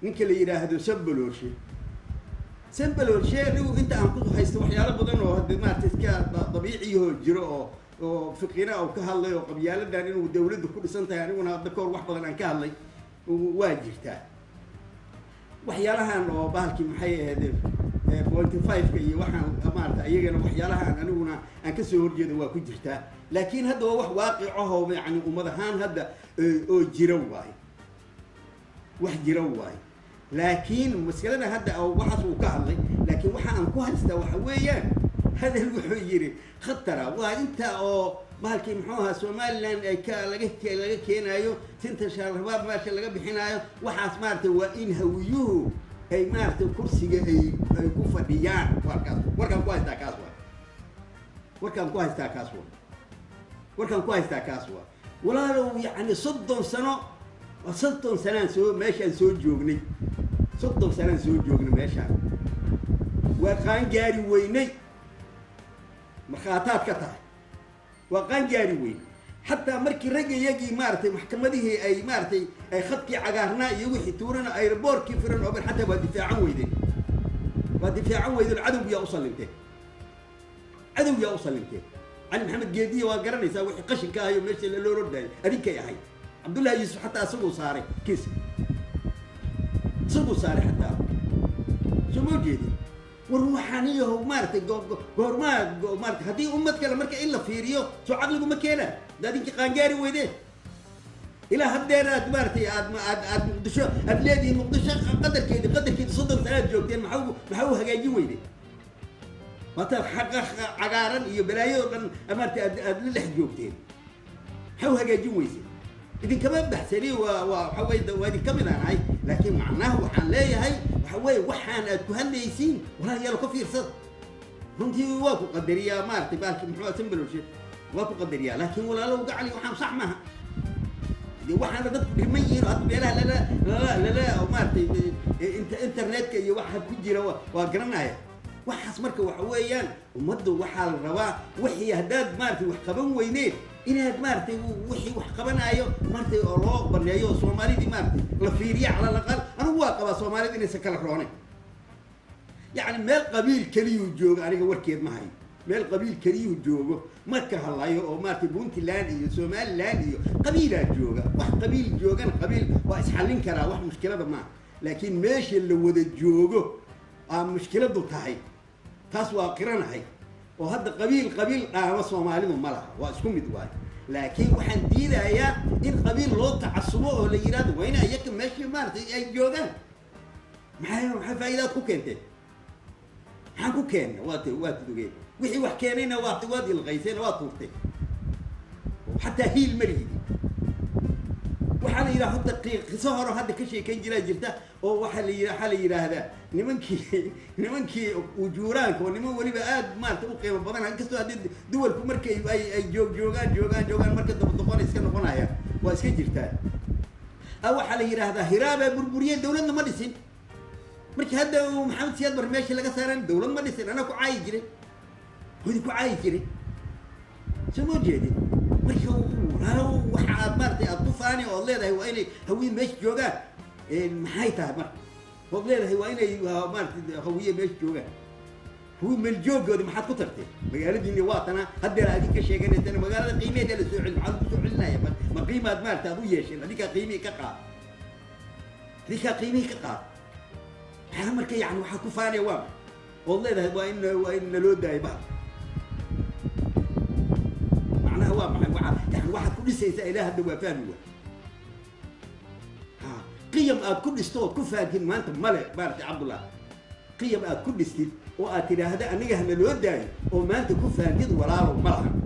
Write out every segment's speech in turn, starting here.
ninka la yidhaahdo sambalooshe sambalooshe anigu inta aan ku haysto waxyaalo badan oo hadde maarata iska da- dabiiciyahoo jiro oo oo fiqina oo ka hadlay oo qabyaaladan inuu dawladdu ku dhisan tahay aniguna hadda kahor wax badan aan ka hadlay waa jirtaa waxyaalahan oo bahalkii maxay ahayd pointy five-ka iyo waxaan maarata iyagana waxyaalahaan aniguna aan kasoo horjeedo waa ku jirtaa laakiin hadda waa wax waaqic ahoo yani ummad ahaan hadda oo- oo jira waayo wax jira waayo laakiin maskalada hadda oo waxaas uu ka hadlay laakiin waxa aan ku haystaa waxa weeyaan hadal wuxuu yidhi khatara waa inta oo bahalkii muxuu ahaa somaliland ay ka laga ke- laga keenaayo sinta shaarrabaab meesha laga bixinaayo waxaas maaragtay waa in hawiyuhu ay maaragtay kursiga ay ay ku fadhiyaan warkaas warkaan ku haystaa kaas waa warkaan ku haystaa kaas waa warkaan ku haystaa kaas waa walaalow yacni soddon sano waa soddon sanaan soo meeshaan soo joognay soddon sanaan soo joognay meeshaan waa qaangaari weynay markhaataad ka tahay waa qaangaari weyn xataa markii ragga iyagii maaragtay maxkamadihii ay maaragtay ay khadkii cagaarnaa iyo wixii tuurana aeroboortkii firan oben xataa waa difaacan weydeen waa difaacan weydeen cadowgiyaa u sallinteen cadowgiyaa u sallinteen cali maxamed geediya waa garanaysaa wixii qashinka ahayo meesha loo rodaayo adinkay ahayd cabdullahi yuusuf xataa isaguu saaray kiiska isaguu saaray xataa soo ma jeedin war waxaan iyaho maaragtay go- go- goormaa go- maarata haddii ummad kale marka in la fiiriyo soo caqligu ma keenaa da adinki qaangaari weydeen ilaa haddeer aad maaragtay aad ma- aad aad muqdisho aad leedihiin muqdisho qadarkeedi qadarkeedi soddon sanaad joogteen maxaa u- maxaa u hagaajin weydeen maata xaqa cagaaran iyo balaayo oo dhan maarata aad aad la dhex joogteen maxaa u hagaajin weyse idinkama baxsani waa waa waxa weye waa idinka mid aan ahay laakiin macnaha waxaan leeyahay waxa weeye waxaan aad ku hadlaysiin walaalayaal ka fiirsada runtii waa ku qadariyaa maaragtay baalki muxuu asambaloshe waa ku qadariyaa laakiin walaalow gacali waxaan sax maaha dee waxaana dadku dhiman yihiin oo hadda meelaha lala lala lala oo maaragtay eh, inta internetka iyo waxa ku jira waa- waa garanaya waxaas marka waxa weeyaan ummadda waxaa la rabaa wixii haddaad maaragtay wax qaban weyneen inaad maaragtay wixii wax qabanaayo maaragtay oo loo baneeyo oo soomaalidii maaragtay la fiiriya cala alaqal anigu waa qabaa soomaalida inaysan kala roonayn yacni meel qabiil keliyuu joogo aniga warkeed ma hayo meel qabiil keliyuu joogo ma ka hadlayo oo maaragtay puntland iyo somaliland iyo qabiilaa jooga wax qabiil joogan qabiil waa isxallin karaa wax mushkilada maaha laakiin meesha la wada joogo aa mushkiladu tahay taas waa qiranahay oo hadda qabiil qabiil dhaama soomaalidu ma laha waa isku mid waayo laakiin waxaan diidayaa in qabiil loo tacasubo oo la yidhahdo waa ina iyaga meeshii maaragtay ay joogaan maxay maxay faa'iidaad ku keenteen maxaan ku keenna waad waad dugeen wixii wax keenayna waad waad ilqayseen waad tuurteen xataa hiil ma lihidi waxaa la yidhaha hadda qi- qiso hore hadda ka sheekayn jiraa jirta oo waxaa la yidha waxaa la yidhaahdaa nimankii nimankii ujuuraanka oo niman weliba aad maarata u qiimo badan inkastoo haddii duwalku markay ay ay joog joogaan joogaan joogaan marka daba doqona iska noqonayaan waa iska jirtaa a waxaa la yidhaahdaa hiraabaa burburiyeen dawladna ma dhisin markii hadda uu maxamed siyaad bar meesha laga saaran dawlad ma dhisin anaa ku caayi jiray wadi ku caayi jiray soo ma jeedin marka walaalo waxa aad maaragtay aad ku faani ood leedahay waa inay hawiye meesha joogaan maxay tahay marka ood leedahay waa inay ah, maaragtay hawiye meesha joogaan hawiye meel joogooda maxaad ku tartay magaaladiini waa tana haddeer adin ka sheeganaysana magaalada qiimeeda la soo celin maxaad ku soo celinaya ma ma qiimaad maaragtay aad u yeesheen adinkaa qiimihii ka qaad adinkaa qiimihii ka qaad maxaa marka yani waxaad ku faanaya waa maxay ood leedahay waa in waa in naloo daayo bahal macnaha waa maxay waa yani waxaad ku dhisaysaa ilaa hadda waa fahmi waa ha qiyam aad ku dhisto ood ku fahamtid maanta male maaragtay cabdullah qiyam aad ku dhistid oo aad tidhaahda aniga hana loo daayo oo maanta ku fahamtid walaalow ma laha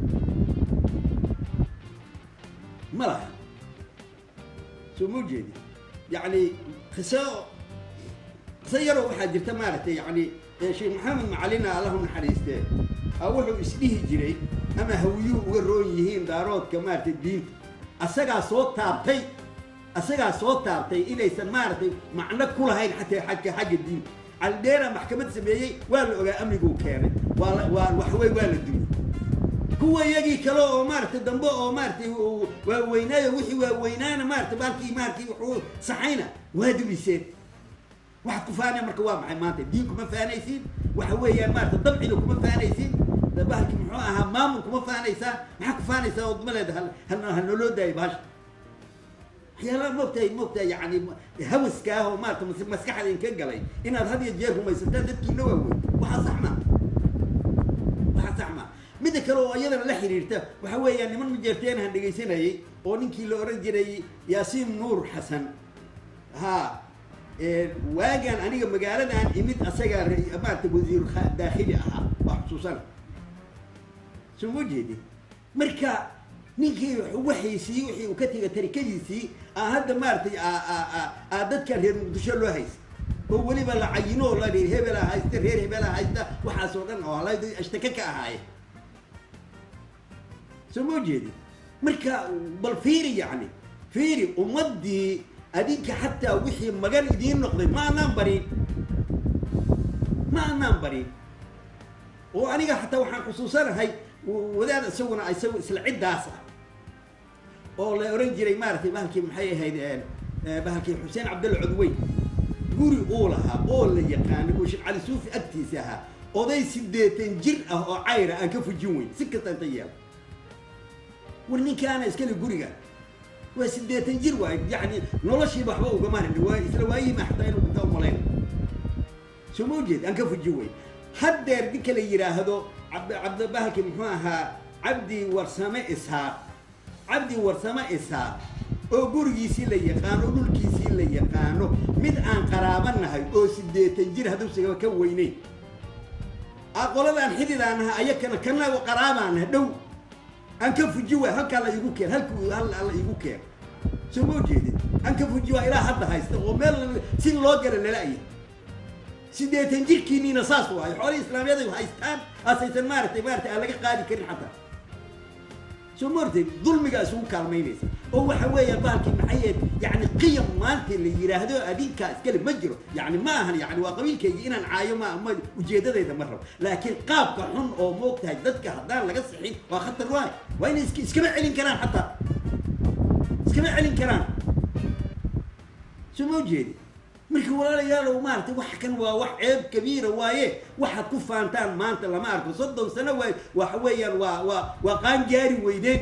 ma laha soo ma jeedi yacni qiso qiso yaroo waxaa jirta maaragtay yacni ee sheekh maxamed macalina allahu naxariistee a wuxuu isdhihi jiray ama hawiyuhu uga roon yihiin daaroodka maaragtay diinta asagaa soo taabtay asagaa soo taabtay inaysan maaragtay macno ku lahayn xataa xagga xagga diinta caldheera maxkamad sameeyey waa la ogaa amniguu keenay waa la- waa waxwey waa la dumiyey kuwa iyagii kale oo maaragtay dambe oo maaragtay uu waaweynaayo wixii waaweynaana maaragtay baalkii maaragtay wuxuu saxayna waa dumiseen waxaad ku faanaya marka waa maxay maanta diin kuma faanaysiin waxa weeyaan maarata dabcina kuma faanaysiin bahalki muxuu ahaa maamul kuma faanaysaa maxaa ku faanaysaa ood ma leeda ha noloo daayo bahasha waxyaalaha moogtahay moogtahay yani hawaska ah oo maarata maskaxda inka galay inaad had iyo jeer rumaysataan dadkiina waaweyn waxaa sax ma waxaa sax ma midda kale oo iyadana la xiriirta waxa weeyaan niman majeerteen aan dhegaysanayay oo ninkii la oran jiray yaasiin nuur xasan ha waagaan aniga magaaladan imid asagaa maarata wasiir daakhili ahaa waa xusuusana soo ma jeedi marka ninkii waxiisii wixii uu ka tegay tarikadiisii aa hadda maaratay aa dadkan reer muqdisho loo haysta oo weliba la cayino oo la reer hebela haysta reer hebela haysta waxaas oo dhan oo ashtaka ka ahaaye soo ma jeedi marka bal fiiri yani fiiri ummadii adinka xataa wixii magan idiin noqday ma anaan barin ma anaan barin oo aniga xataa waxaan xusuusanahay wadaad isaguna isagu isla ciddaas ah oo la oran jiray maaratay bahalkii maxay ahayd bahalkii xuseen cabdalla codweyn guri uu lahaa oo la yaqaano oo sheekh cali suufi agtiisa ahaa oday siddeetan jir ah oo cayra aan ka fujin weyn si kasta inta yeelo war ninkaana iskale guriga waa siddeetan jir waay yani noloshiiba waxba ugama harin waa isla waayihiima xataa inuu dhinta umalayn soo ma ujeed aan ka fujin weyn haddeer ninka la yidhaahdo cabd cabdibahalki muxuu ahaa cabdi warsame ishaaq cabdi warsame ishaaq oo gurigiisii la yaqaano dhulkiisii la yaqaano mid aan qaraabanahay oo siddeetan jir hadduusigaba ka weyneyn aqoladaan xididaanaha ayakana kana qaraabaanaha dhow aan ka fuji waay halkaa la igu keen halku hal la igu keen soo ma ujeedin aan ka fuji waa ilaa hadda haysta oo meel si loo gara lala-ya siddeetan jirkiiniina saas waayo xoolihii islaamiyada haystaan aasaysan maaratay maaratay aan laga qaadi karin xataa soo ma ortay dulmigaa isugu kaalmaynaysa oo waxa weeya bahalkii maxayeed yani qiyam maanta la yidhaahdo adinkaa iskale ma jiro yani ma ahan yani waa qabiilkaygi inaan caayo ma ma ujeedadayda ma rabo laakiin qaabka xun oo moogtahay dadka haddaan laga sixin waa khatar waay waa inay isk iskama celin karaan xataa iskama celin karaan soo ma ujeedi marka walaalayaalow maaratay wax kan waa wax ceeb kabiira waaye waxaad ku faantaan maanta lama arko soddon sano waay waxa weeyaan waa waa waa qaangaari weydeen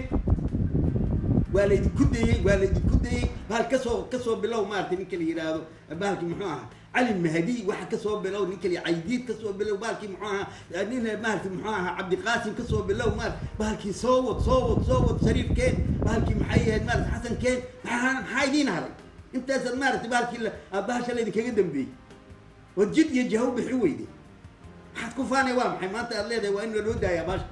waa laydinku dayey waa laydinku dayey bahal kasoo kasoo bilow maaratay ninka la yidhaahdo bahalki muxuu ahaa cali mahdi waxa kasoo bilow ninka la caydiid kasoo bilow bahalkii muxuu ahaa nin maarata muxuu ahaa cabdiqaasim kasoo bilow maar bahalkii soo wad soo wad soo wad shariifkeen bahalkii maxay ahayd maarata xasankeen maxaa maxaa idiin haray intaasaad maaratay bahalkii bahasha laydinkaga dambeeyey ood jid iyo jaha u bixi weyde waxaad ku faanay waa maxay maanta aad leedahay waa in laloo daayaa baasha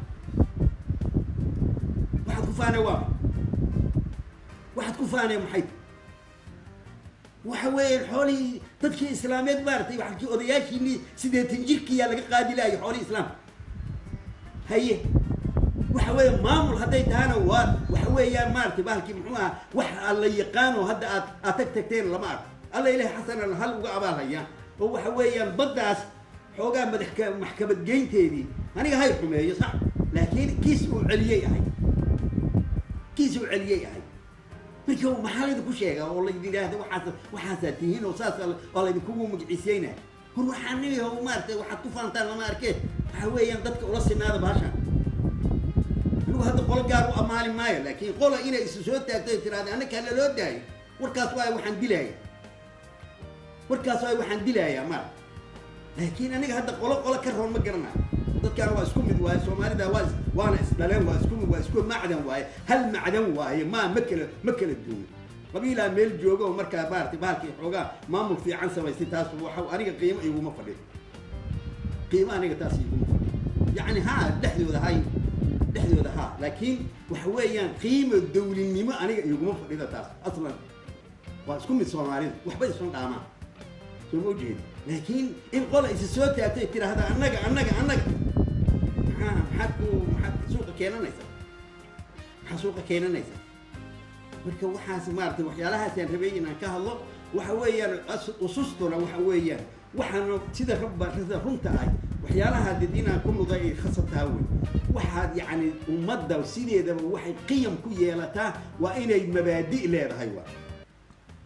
waxaad ku faanay waa maxay waxaad ku faanay maxay waxa weeye xoolihii dadkii islaameed maaratay waakii odayaashiinii siddeetan jirkiyaa laga qaadi lahayo xoolihii islaamka haye waxa weeye maamul hadday tahana waa waxa weeyaan maaratay bahalkii muxuu aha wax alla yaqaano hadda aad aad tag tagteen lama arko alla ilahi xasanan hal uga abaalhayaan oo waxa weeyaan baddaas xoogaa madaxka maxkamad geynteedii aniga hay xumeeyo sax laakiin kiis uu celiyey ahay kiis uu celiyey ahay marka maxaa laydinku sheegaa oo laydin yidhaahda waxaas waxaasaa tihiin oo saas oo laydinkugu magiciiseynaya hor waxaa niho maaratay waxaad ku faantaan lama arkeen waxa weeyaan dadka ula sinaada baashaan anigu hadda qolo gaar u ammaani maayo laakiin qola inay isu soo taagto ay tiraahda annaka hala loo daayo warkaas waay waxaan dilaaya warkaas waay waxaan dilayaa mara laakiin aniga hadda qolo qolo ka roon ma garanayo dadkaana waa isku mid waaye soomaalida waa waana isdhaleen waa isku mid waa isku macdan waaye hal macdan waaye ma ma kala ma kala duwan qabiilaa meel jooga oo markaa maaratay bahalkii xoogaa maamul fiican samaystay taas waxa aniga qiimo iguma fadhiyo qiimo aniga taas iguma fadhiyo yacni ha dhexdooda hay dhexdooda ha laakiin waxa weeyaan qiimo dawlinimo aniga iguma fadhida taas aslan waa isku mid soomaalida waxba isun dhaamaan soo ma ujeedi laakiin in qola isa soo taagtay tiraahda annaga annaga annaga maxaa maxaad ku maxaad suuqa keenanaysaa maxaa suuqa keenanaysaa marka waxaas maaratay waxyaalahaasaan rabay inaan ka hadlo waxa weeyaan usustuna waxa weeyaan waxaana sida rabba sida runta ah waxyaalaha did inaan ku nuday ay khasataa wey waxaad yacni ummadda sideedaba waxay qiyam ku yeelataa waa inay mabaadi' leedahay waa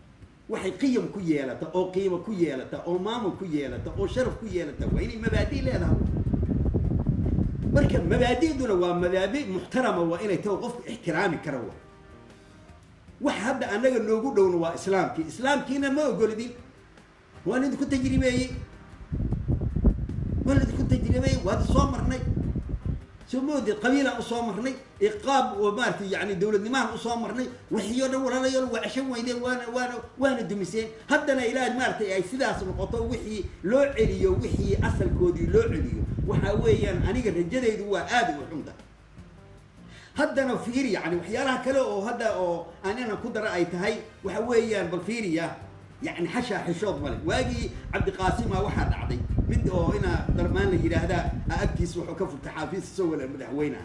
waxay qiyam ku yeelata oo qiimo ku yeelata oo maamul ku yeelata oo sharaf ku yeelata waa inay mabaadi leedahay marka mabaadi'duna waa mabaadi muxtarama waa inay taho qofku ixtiraami kara wa wax hadda annaga noogu dhowna waa islaamkii islaamkiina ma ogolidin waan idinku tajribeeyey waan idinku tajribeeyey waad soo marnay soo moodid qabiilaan usoo marnay iqaab oo maaratay yani dowladnimahan usoo marnay wixii o dhan walaalayaal waa ceshan weydeen waana waana waana dumiseen haddana ilaah maaratay ay sidaas noqoto wixii loo celiyo wixii asalkoodii loo celiyo waxa weeyaan aniga rajadaydu waa aada u xunta haddana fiiri yani waxyaalaha kale oo hadda oo aan inaan ku dara ay tahay waxa weeyaan bal fiiriya yani xashaa xishood male waagii cabdiqaasima waxaa dhacday mid oo inaa darmaan la yidhaahdaa agtiisa wuxuu ka furtay xaafiis isagoo wala madaxweyneha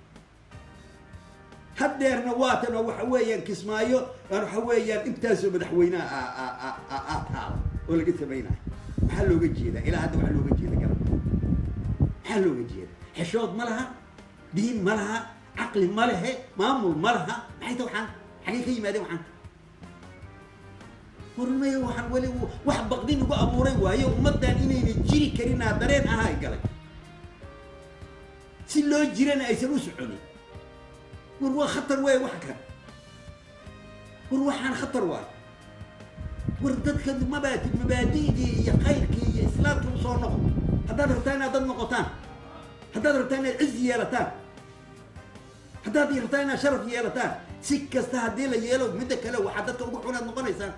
haddeerna waatan oo waxa weeyaan kismaayo waxa weeyaan intaasoo madaxweyneha a taala oo laga samaynayo maxaa looga jeedaa ilaa hadda waxaa looga jeeda garab maxaa looga jeeda xishood ma laha diin ma laha caqli ma lehe maamul ma laha maxay ta waxaan xagay ka yimaadeen waxaan hormaya waxaan weli wax baqdin ugu abuuray waayo ummaddan inayna jiri karinaa dareen ahaa galay si loo jirana aysan u soconin war waa khatar waay wax kan war waxaan khatar waay war dadka mabaati mabaadi'dii iyo khayrkii iyo islaamkii usoo noqo haddaad rabtaa inaad dad noqotaan haddaad rabtaa inaad cizi yeelataan haddaad rabtaa inaad sharaf yeelataan si kasta haddii la yeelo midda kale waxaa dadka ugu xunaad noqonaysaan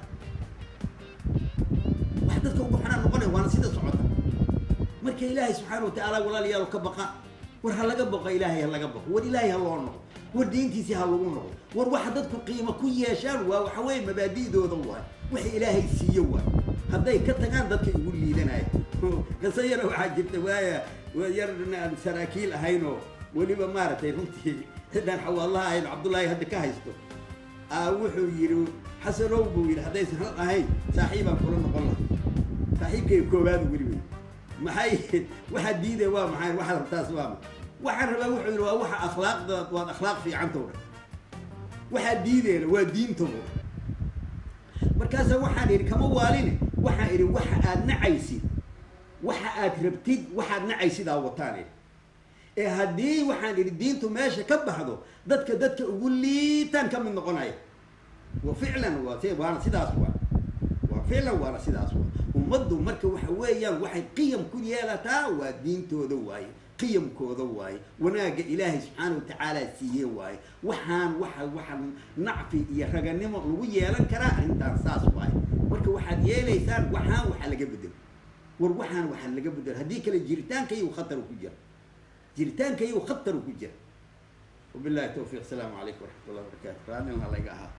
wax dadka ugu xunaan noqonaya waana sida socota marka ilaahay subxaana watacaala walaalayaal ka baqa war ha laga baqo ilaahay ha laga baqo war ilaahay ha loo noqo war diintiisii ha lagu noqo war waxa dadku qiimo ku yeeshaan waa waxa weeye mabaadi'dooda waay waxa ilaahay siiyo waay hadday ka tagaan dadka igu liidanaya qisa yara waxaa jirta waaya yar aan saraakiil ahaynoo weliba maaragtay runtii cidaan xawaalaha ahayn cabdullaahi hadda ka haysto aa wuxuu yidhi xasanow buu yidhi haddaysan hal ahayn saaxiibaan kula noqon laha saaxiibkay koowaad weli wey maxay waxaa diidaya waa maxay waxaad rabtaas waa ma waxaan rabaa wuxuu yidhi waa waxa akhlaaqda waad akhlaaq fiicantowdha waxaa diidayna waa diintowdha markaasa waxaan idhi kama waaline waxaan idhi waxa aad nacaysid waxa aad rabtid waxaad nacaysid aa wataan idhi ee haddii waxaan idhi diintu meesha ka baxdo dadka dadka ugu liitaan ka mid noqonaya wa ficlan waa waana sidaas waa waa ficlan waana sidaas waa ummaddu marka waxa weeyaan waxay qiyam ku yeelataa waa diintooda waaye qiyamkooda waaye wanaagga ilaahay subxaana watacaala siiye waaye waxaan waxa waxaan nacfi iyo raganimo lagu yeelan karaa arrintaan saas waaye marka waxaad yeelaysaan waxaan waxaa laga bedelo war waxaan waxaa laga bedelo haddii kale jiritaanka iyu khatar ku jira jiritaanka iyu khatar ku jira wabillahi tawfiiq asalaamu calaykum waraxmat ullahi wabarakatu raadin laga ahaa